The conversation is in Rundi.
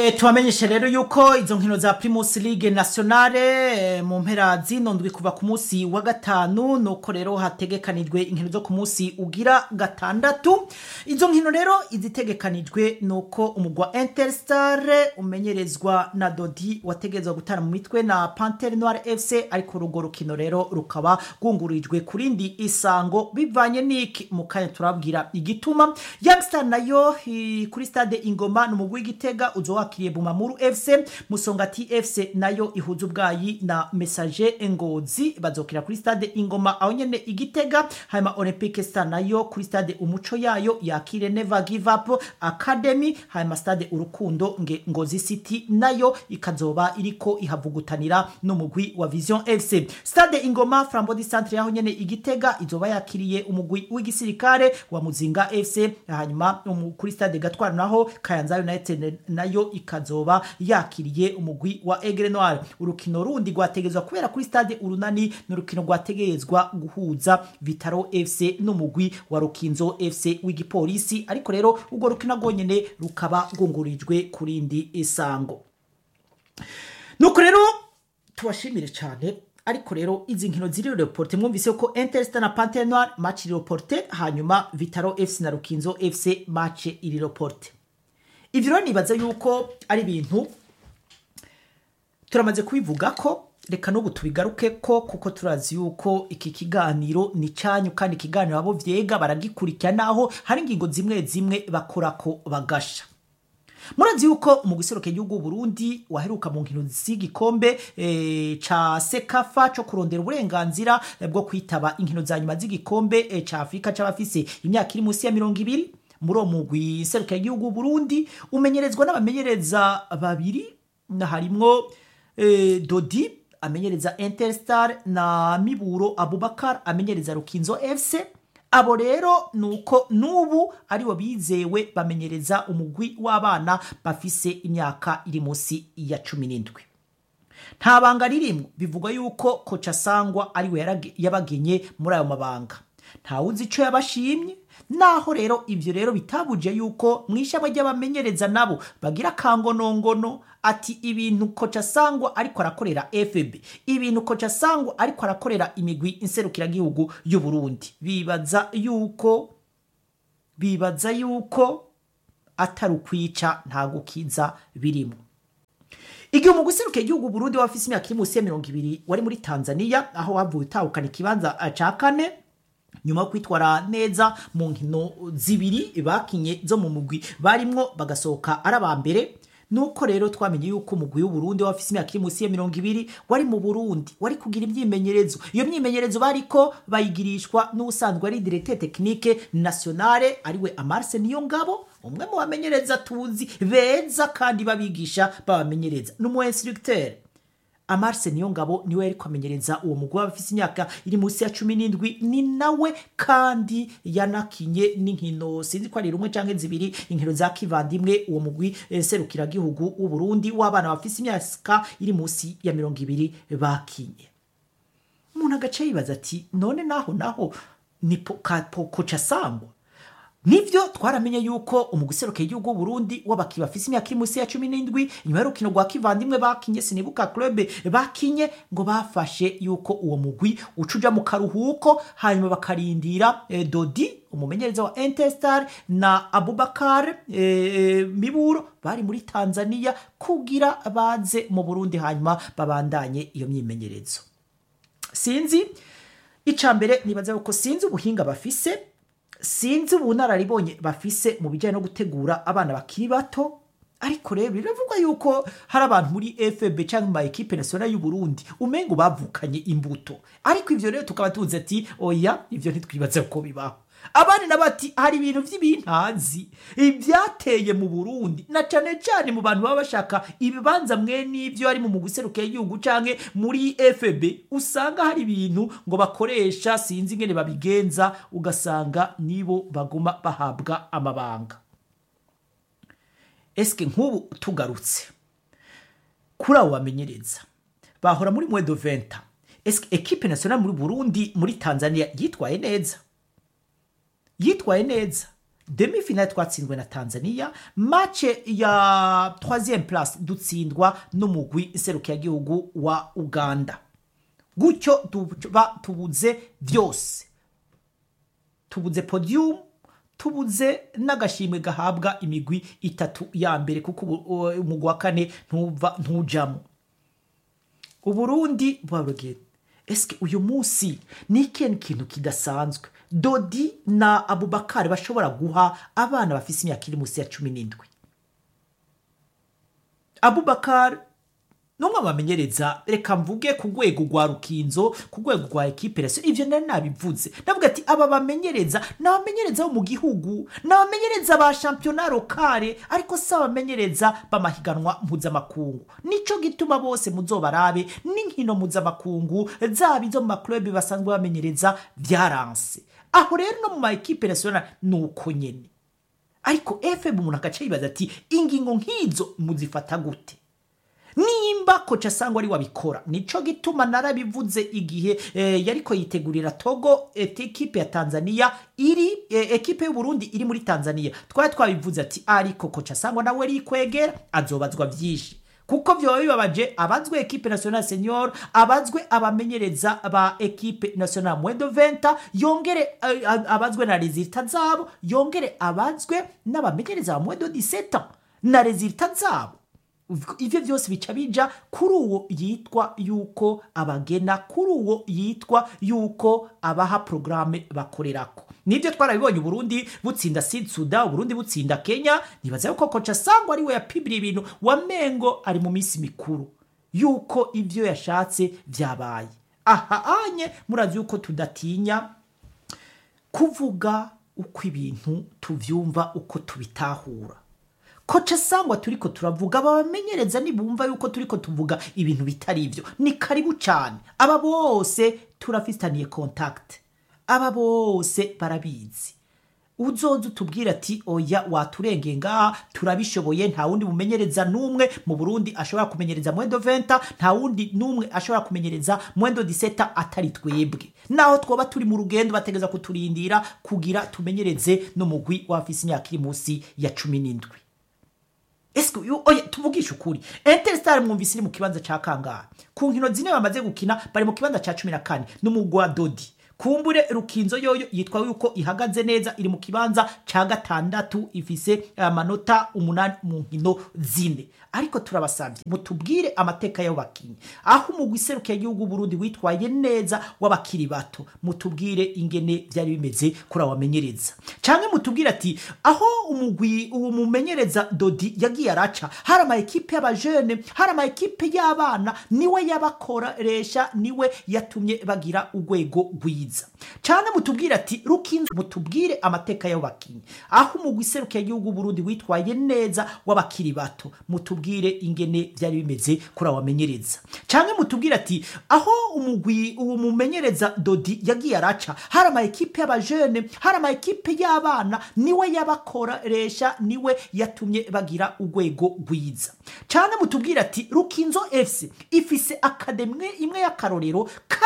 E, tubamenyeshe rero yuko izo nkino za Primus League Nationale e, mu mpera zino ndwi kuva ku munsi wa gatanu nuko rero hategekanijwe inkino zo ku munsi ugira gatandatu izo nkino rero izitegekanijwe nuko umugwa Interstar umenyerezwa na Dodi wategezwa gutana mu mitwe na Panthère Noire FC ariko rugo rukino rero rukaba rwungurijwe kurindi isango bivanye n'iki mu kanya turabwira igituma Youngstar nayo hi- kuri stade Ingoma n'umugwi w'Igitega uzowakiriye Bumamuru FC Musongati FC nayo ihuza ubwayi na Messager Ngozi bazokira kuri stade Ingoma aho nyene Igitega hanyuma Olympique Star nayo kuri stade Umuco yayo yakire Never Give Up Academy hanyuma stade Urukundo nge Ngozi City nayo ikazoba iriko ihavugutanira n'umugwi wa Vision FC stade Ingoma Frambodi Centre yaho nyene Igitega izoba yakiriye umugwi w'igisirikare wa Muzinga FC hanyuma umu- kuri stade Gatwara naho Kayanza United nayo ikazoba yakiriye umugwi wa Aigle Noir urukino rundi rwategezwa kubera kuri stade Urunani n'urukino rwategezwa guhuza Vitaro FC n'umugwi wa Rukinzo FC w'igipolisi ariko rero urwo rukino rwonyene rukaba rwungurijwe kurindi isango nuko rero tubashimire cyane ariko rero izi nkino ziri reporte mwumvise ko Interstar na Panthère Noire match iri reporte hanyuma Vitaro FC na Rukinzo FC match iri reporte ivyo rero nibaza yuko ari ibintu turamaze kubivuga ko reka n'ubu tubigaruke ko kuko turazi yuko iki kiganiro ni cyanyu kandi ikiganiro abo vyega baragikurikira naho hari ingingo zimwe zimwe bakorako bagasha murazi yuko umuguseruke gihugu Burundi waheruka mu nkino z'igikombe e, ca sekafa co kurondera uburenganzira eh, bwo kwitaba inkino za nyuma z'igikombe e, ca Afrika c'abafise imyaka iri munsi ya mirongo ibiri muri uwo mugwi seruka gihugu Burundi umenyerezwa n'abamenyereza babiri na harimwo e, Dodi amenyereza Interstar na Miburo Abubakar amenyereza Rukinzo FC abo rero nuko nubu aribo bizewe bamenyereza umugwi w'abana bafise imyaka iri munsi ya cumi n'indwi nta banga ririmwo bivugwa yuko koca sangwa ariwe yarage- yabagenye muri ayo mabanga ntawuzi ico yabashimye naho rero ivyo rero bitabuje yuko mw'ishamwe ry'abamenyereza nabo bagira akangonongono ati ibintu koca sangwa ariko arakorera fb ibintu koca sangwa ariko arakorera imigwi inserukiragihugu y'u Burundi bibaza yuko bibaza yuko atari ukwica nta gukiza birimo igihe umugwi userukiye igihugu Burundi wafise imyaka iri munsi ya mirongo ibiri wari muri Tanzania aho wavuye utahukana ikibanza eh, ca kane nyuma yo kwitwara neza mu nkino zibiri bakinye zo mu mugwi barimwo bagasohoka ari aba mbere nuko rero twamenye yuko umugwi w'uburundi wafise imyaka iri munsi ya mirongo ibiri wari mu burundi wari kugira imyimenyerezo iyo myimenyerezo bariko bayigirishwa n'ubusanzwe ari directeur technique nationale ariwe amarse niyo ngabo umwe mu bamenyereza tuzi beza kandi babigisha babamenyereza n'umu instructeur amarse niyo ngabo niwe yari kwamenyereza uwo mugwi w'abafise imyaka iri munsi ya cumi n'indwi ni nawe kandi yanakinye n'inkino sinzi ko ari rumwe canke zibiri inkino za kivandimwe uwo mugwi eh, serukiragihugu w'uburundi w'abana bafise imyaka iri munsi ya mirongo ibiri bakinye umuntu agace yibaza ati none naho naho ni po- ka- po- koca sangwa nivyo twaramenye yuko umuguseruka igihugu w'uburundi w'abaki bafise imyaka iri munsi ya cumi n'indwi nyuma y'urukino rwa kivandimwe bakinye sinibuka club bakinye ngo bafashe yuko uwo mugwi uca uja mu karuhuko hanyuma bakarindira eh, dodi umumenyereza wa Interstar na Abubakar eh, Miburo bari muri Tanzania kugira baze mu Burundi hanyuma babandanye iyo myimenyerezo sinzi icambere nibaza yuko sinzi ubuhinga bafise sinzi ubunararibonye bafise mu bijyanye no gutegura abana bakiri bato ariko rero biravugwa yuko hari abantu muri fb cyangwa mu ma ekipe nationale y'u Burundi umengo bavukanye imbuto ariko ivyo rero tukaba tuzi ati oya ivyo ntitwibaze ko bibaho abandi nabo ati hari ibintu vy'ibintazi ivyateye mu Burundi na cane cane mu bantu baba bashaka ibibanza mwe n'ivyo ari mu muguseruke y'igihugu canke muri FB usanga hari ibintu ngo bakoresha sinzi ingene babigenza ugasanga nibo baguma bahabwa amabanga eske nk'ubu tugarutse kuri abo bamenyereza bahora muri mwedo venta eske ekipe nationale muri Burundi muri Tanzania yitwaye neza yitwaye neza demi finale twatsinzwe na tanzania mace ya troisième place dutsindwa n'umugwi nserukiragihugu wa uganda gutyo tuba tubuze byose tubuze podium tubuze n'agashimwe gahabwa imigwi itatu ya mbere kuko umugwi wa kane ntuva ntujamo uburundi bwarugenda esike uyu munsi ni ikintu kintu kidasanzwe dodi na abubakari bashobora guha abana bafite imyaka iri munsi ya cumi n'indwi abubakari n'umwe bamenyereza reka mvuge ku rwego rwa rukinzo ku rwego rwa ekipe rero ibyo nari nabivuze ndavuga ati aba bamenyereza ni abamenyereza bo mu gihugu ni abamenyereza ba shampiyona lokale ariko si abamenyereza b'amahiganwa mpuzamakungu nicyo gituma bose muzobarabe n'inkino mpuzamakungu zaba izo mu makurebi basanzwe bamenyereza byaranse aho rero no mu ma ekipe nasiyonari ni uko nyine ariko efemu umuntu agace yibaza ati ingingo nk'izo muzifata gute nimba koca asangwa ari wabikora nico gituma narabivuze igihe eh, yariko yitegurira togo ekipe ya tanzania iri eh, ekipe y'uburundi iri muri tanzania twari twabivuze ati ariko koca asangwa nawe rikwegera azobazwa vyinshi kuko vyoba bibabaje abazwe ekipe national senior abazwe abamenyereza ba ekipe national mwendo venta yongere eh, abazwe na rezilita zabo yongere abazwe n'abamenyereza ba mwendo 17 na rezilita zabo ivyo vyose bica bija kuri uwo yitwa yuko abagena kuri uwo yitwa yuko abaha porogaramu bakorerako nibyo twarabibonye uburundi butsinda sud suda uburundi butsinda kenya nibaza yuko koca sangwa ari we yapibira ibintu wamengo ari mu minsi mikuru yuko ivyo yashatse vyabaye aha anye murazi yuko tudatinya kuvuga uko ibintu tuvyumva uko tubitahura koca sangwa turiko turavuga abamenyereza nibumva yuko turiko tuvuga ibintu bitari ivyo ni karibu cyane aba bose turafitaniye contact aba bose barabizi uzoza utubwira ati oya waturengeye ngaha turabishoboye nta wundi mumenyereza n'umwe mu burundi ashobora kumenyereza mwendo venta nta wundi n'umwe ashobora kumenyereza mwendo diseta atari twebwe naho twoba turi mu rugendo bategeza kuturindira kugira tumenyereze n'umugwi w'abafise imyaka iri munsi ya cumi n'indwi ese oya tuvugishe ukuri interstar mwumvise iri mu kibanza cya kangahe ku nkino zine bamaze gukina bari mu kibanza cya cumi na kane n'umugwi wa dodi kumbure rukinzo yoyo yitwa yuko ihagaze neza iri mu kibanza cya gatandatu ifise amanota umunani mu nkino zine ariko turabasabye mutubwire amateka y'abakinnyi aho umugwi iserukiye igihugu Burundi witwaye neza w'abakiri bato mutubwire ingene byari bimeze kuri abamenyereza cyangwa mutubwire ati aho umugwi uwo mumenyereza dodi yagiye araca hari ama ekipe y'abajene hari ama ekipe y'abana niwe yabakoresha niwe yatumye bagira urwego rwiza cyane mutubwire ati rukinzo mutubwire amateka y'abakinnyi aho umugwi iserukiye igihugu Burundi witwaye neza w'abakiri bato mutubwire ingene byari bimeze kuri abamenyereza cyangwa mutubwire ati aho umugwi uwo mumenyereza dodi yagiye araca hari ama ekipe y'abajene hari ama ekipe y'abana niwe yabakoresha niwe yatumye bagira urwego rwiza cyane mutubwire ati rukinzo fc ifise akademwe imwe y'akarorero